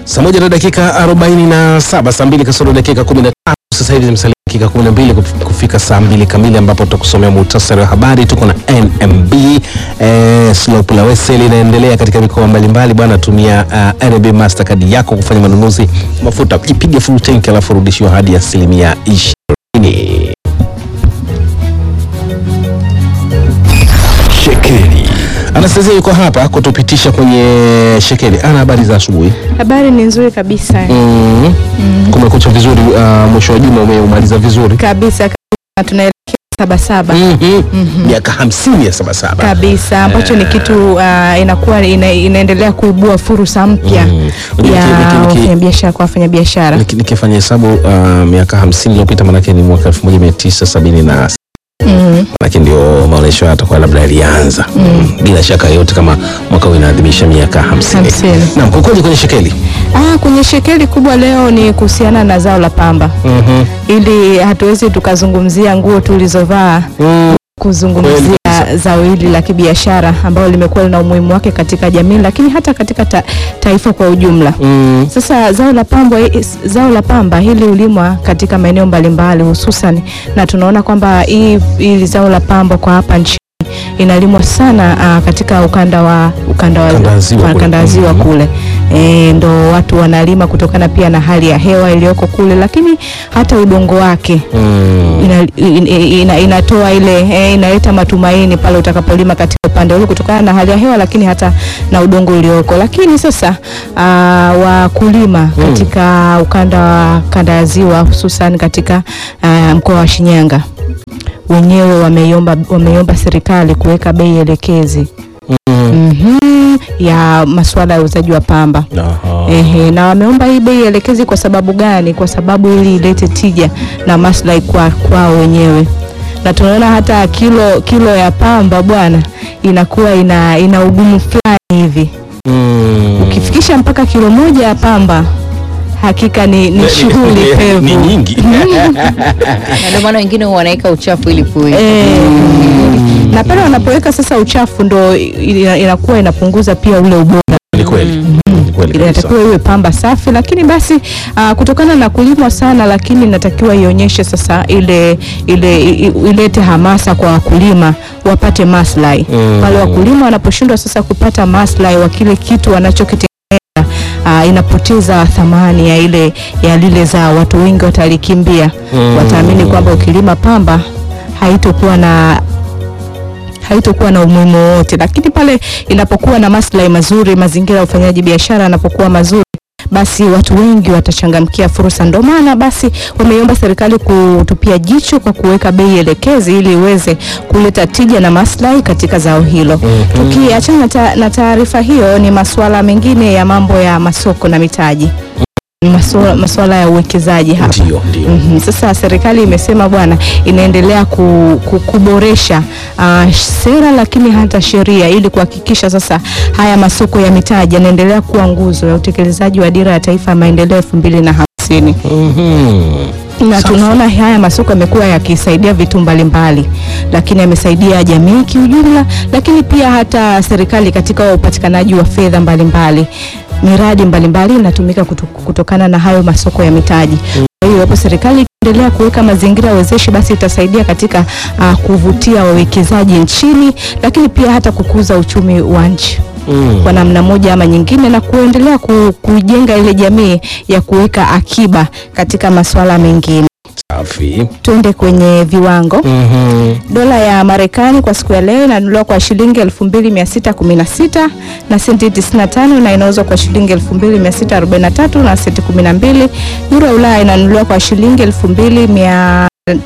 Saa moja na dakika arobaini na saba saa mbili kasoro dakika kumi na tatu sasa hivi zimesalia dakika kumi na mbili kuf- kufika saa mbili kamili ambapo tutakusomea muhtasari wa habari. Tuko na NMB eh, slope la Wese linaendelea katika mikoa mbalimbali bwana. Tumia uh, NMB Mastercard yako kufanya manunuzi mafuta, ipige full tank alafu rudishiwa hadi asilimia ishirini. Shekeli Anastasia yuko hapa kutupitisha kwenye shekeli. Ana habari za asubuhi. Habari ni nzuri kabisa Mm. Kumekucha vizuri. Uh, mwisho wa juma umeumaliza vizuri kabisa kabisa, tunaelekea Sabasaba Mhm. miaka hamsini ya sabasaba kabisa ambacho ni kitu uh, inakuwa ina, inaendelea kuibua fursa mpya Mm. Unajua ya niki- niki- niki- wafanyabiashara kwa wafanyabiashara. Niki- nikifanya hesabu uh, miaka hamsini iliyopita manake ni mwaka elfu moja mia tisa sabini na Mm. manake ndio maonyesho haya yatakuwa labda yalianza mm. bila shaka yote kama mwaka huu inaadhimisha miaka hamsini Hamsini. naam kukoje kwenye shekeli Ah, kwenye shekeli kubwa leo ni kuhusiana na zao la pamba, Mhm. ili hatuwezi tukazungumzia nguo tulizovaa Mm. kuzungumzia Kweli zao hili la kibiashara ambalo limekuwa lina umuhimu wake katika jamii, lakini hata katika ta, taifa kwa ujumla. Mm. Sasa zao la pamba, zao la pamba hili hulimwa katika maeneo mbalimbali hususan, na tunaona kwamba hii hili zao la pamba kwa hapa nchini inalimwa sana uh, katika ukanda wa ukanda wa Ukanda wa ziwa wa- kule. ukanda wa ziwa Mhm. kule e, ndo watu wanalima kutokana pia na hali ya hewa iliyoko kule, lakini hata udongo wake Mm. ina, ina, ina, inatoa ile eh, inaleta matumaini pale utakapolima katika upande ule kutokana na hali ya hewa, lakini hata na udongo ulioko. Lakini sasa uh, wakulima katika ukanda wa kanda ya ziwa hususan katika uh, mkoa wa Shinyanga wenyewe wameiomba wameiomba serikali kuweka bei elekezi Mm. mhm, ya masuala ya uuzaji wa pamba. Aha. Ehe, na wameomba hii bei elekezi kwa sababu gani? Kwa sababu ili ilete tija na maslahi kwa kwao wenyewe, na tunaona hata kilo kilo ya pamba bwana inakuwa ina, ina ugumu fulani hivi. Mm. Ukifikisha mpaka kilo moja ya pamba hakika ni, ni shughuli pevu ni nyingi na ndio maana wengine huwa wanaweka uchafu ili kui Eh, na pale wanapoweka sasa uchafu ndo ina- inakuwa inapunguza pia ule ubora ni kweli Ni kweli kabisa. inatakiwa iwe pamba safi, lakini basi uh, kutokana na kulimwa sana, lakini inatakiwa ionyeshe sasa ile ile i- i- ilete hamasa kwa wakulima wapate maslahi Mm. pale wakulima wanaposhindwa sasa kupata maslahi wa kile kitu wanachokitengeneza Uh, inapoteza thamani ya ile ya lile zao, watu wengi watalikimbia Mm. wataamini kwamba ukilima pamba haitokuwa na haitokuwa na umuhimu wowote, lakini pale inapokuwa na maslahi mazuri, mazingira ya ufanyaji biashara yanapokuwa mazuri basi watu wengi watachangamkia fursa. Ndio maana basi wameiomba serikali kutupia jicho kwa kuweka bei elekezi ili iweze kuleta tija na maslahi katika zao hilo. Tukiachana na ta- na taarifa hiyo, ni masuala mengine ya mambo ya masoko na mitaji, masuala, masuala ya uwekezaji hapa. ndio ndio Mhm. Sasa serikali imesema bwana, inaendelea ku, ku, kuboresha uh, sera lakini hata sheria ili kuhakikisha sasa haya masoko ya mitaji yanaendelea kuwa nguzo ya utekelezaji wa dira ya taifa ya maendeleo elfu mbili na hamsini Mhm. na Safi. tunaona haya masoko yamekuwa yakisaidia vitu mbalimbali, lakini yamesaidia jamii kiujumla, lakini pia hata serikali katika upatikanaji wa fedha mbalimbali. Miradi mbalimbali inatumika kutu- kutokana na hayo masoko ya mitaji. Kwa hiyo hapo serikali ikiendelea kuweka mazingira wezeshi, basi itasaidia katika uh, kuvutia wawekezaji nchini, lakini pia hata kukuza uchumi wa nchi Mm. kwa namna moja ama nyingine na kuendelea ku, kujenga ile jamii ya kuweka akiba katika masuala mengine. Safi. Tuende kwenye viwango. Mhm. Dola ya Marekani kwa siku ya leo inanunuliwa kwa shilingi 2616 na senti 95 na inauzwa kwa shilingi 2643 na senti 12. Euro ya Ulaya inanunuliwa kwa shilingi 2100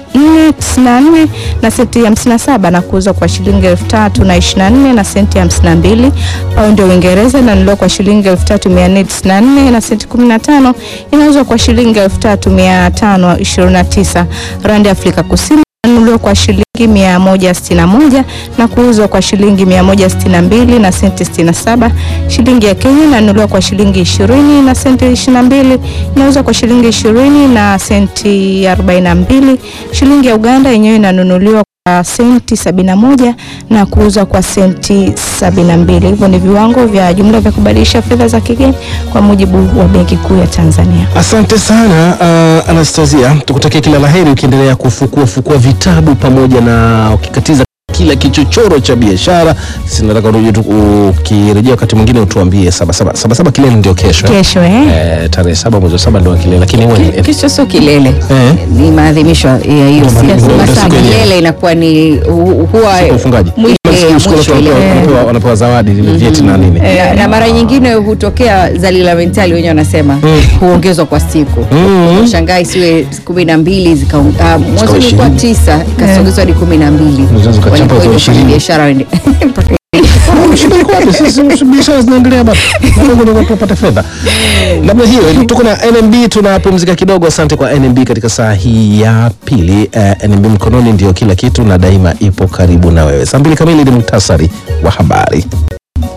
494 na senti 57 na kuuzwa kwa shilingi 3024 na senti 52. Paundi ya Uingereza inanunuliwa kwa shilingi 3494 na senti 15, inauzwa kwa shilingi 3529. Randi ya Afrika Kusini inanunuliwa kwa shilingi mia moja sitini na moja na kuuzwa kwa shilingi mia moja sitini na mbili na senti sitini na saba. Shilingi ya Kenya inanunuliwa kwa shilingi ishirini na senti ishirini na mbili inauzwa kwa shilingi ishirini na senti arobaini na mbili. Shilingi ya Uganda yenyewe inanunuliwa kwa senti sabini na moja na kuuzwa kwa senti sabini na mbili. Hivyo ni viwango vya jumla vya kubadilisha fedha za kigeni kwa mujibu wa Benki Kuu ya Tanzania. Asante sana uh, Anastasia, tukutakia kila laheri ukiendelea kufukua fukua vitabu pamoja na ukikatiza kila kichochoro cha biashara. Sinataka urejea tu ukirejea wakati mwingine utuambie sabasaba sabasaba kilele ndio kesho eh? Kesho eh? Eh, tarehe saba mwezi wa saba ndio kilele, lakini huwa ni- Kesho sio kilele, Eh. ni maadhimisho ya hiyo Ndio siku. maadhimisho, ndio Sasa siku yenyewe. kilele inakuwa ni hu- huwa siku ya ufungaji. mwisho, Kama siku- eh, siku mwisho wanapewa- ile. wanapewa- wanapewa zawadi vyeti na nini na, na mara nyingine hutokea zalila mentali wenyewe wanasema huongezwa kwa siku Mm. shangaa isiwe kumi na mbili zika- ah, mwanzo ilikuwa ishirini. tisa ikasogezwa hadi kumi na mbili Unaweza ukachapa Walikuwa kwa ile ishirini. biashara wende- mpaka Ah, shida iko wapi? Sisi si biashara zinaendelea bado. Na Mungu ndio tupate fedha. Namna hiyo tuko na NMB tunapumzika kidogo. Asante kwa NMB katika saa hii ya pili. Eh, NMB mkononi ndio kila kitu na daima ipo karibu na wewe. Saa mbili kamili ni muhtasari wa habari.